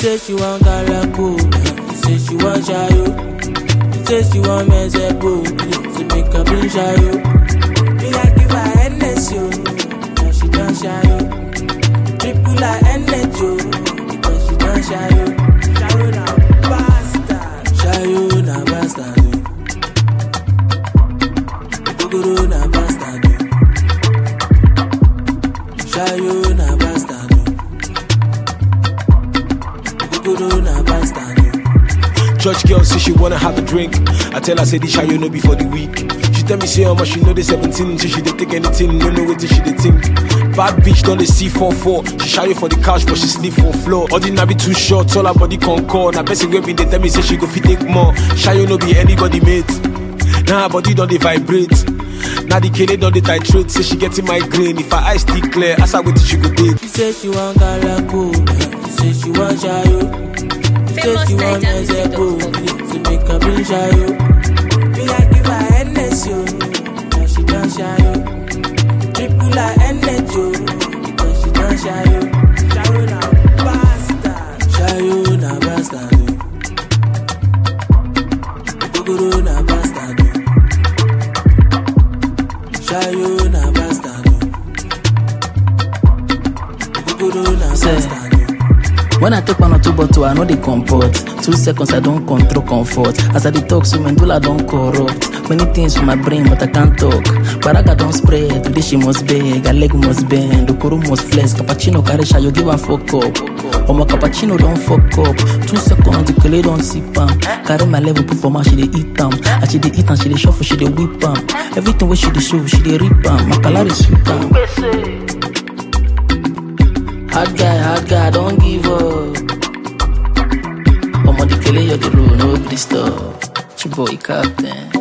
say she want galako, she say she want shayo. She say she want mezepo, she make her bring shayo. Me I give her Hennessy, yo, now she done shayo. Triple her energy, yo, because she done shayo. Shayo na bastard, shayo na bastard. yo. Ogogoro na bastard. yo. Shayo na bastard. yo. Ogogoro na bastard. yo. Church girl say she wanna have a drink. I tell her say this you no be for the week. She tell me say how much she know the 17, so she dey take anything, no know what she dey think. Bad bitch done the C 44 She shy for the couch but she sleep for floor. Ordinary too short, all her body concord. Now person wey been dey tell me say she go fit take more. Shy no be anybody mate. Now her body done dey vibrate. Now the kele done dey titrate. Say she getting migraine. If her eyes still clear, ask her wetin she go take. She say she want galako, she say she want shayo. She say she want mezepo, she make her bring shayo. Me I give her Hennessy, yo, now she done shayo. Triple her energy, yo, because she done shayo. Shayo na bastard, shayo na bastard. yo. Ogogoro na bastard. yo. Shayo na bastard. yo. Ogogoro na Say. bastard. yo. When I take one or two bottle, I know they comport. Two seconds, I don't control comfort. As I detox, so medulla don't corrupt. Many things for my brain, but I can't talk. Baraga don't spread, today she must beg, her leg must bend, Okoro must flex, cappuccino carry shy, you give her fuck up. Omo cappuccino don't fuck up. Two seconds, the kele don't sip am. Carry my level, put for my she dey eat am. As she dey eat am, she dey shuffle, she dey whip am. Everything where she dey show, she dey rip am. My color is sweet am. Hard guy, hard guy, don't give up. Omo the kele you the road, no please stop. Chiboy captain.